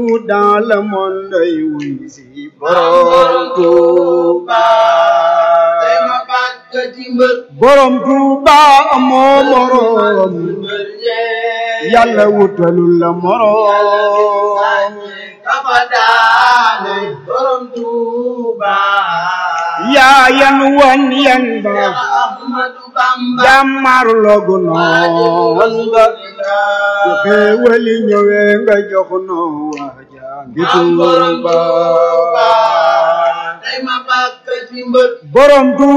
partout dans le monde ay wuy si borom Touba tey ma bàkk ci mbër borom Touba amoo morom mbër yee yàlla wutalul la morom kafa daane borom Tuuba yaa yan wan yan ba Seex Ahmadu Bamba jàmmar logu noon nga su xéewali ñëwee nga jox noo waaja ngi am borom Touba Tuuba tey ma bàkk ci mbër borom Touba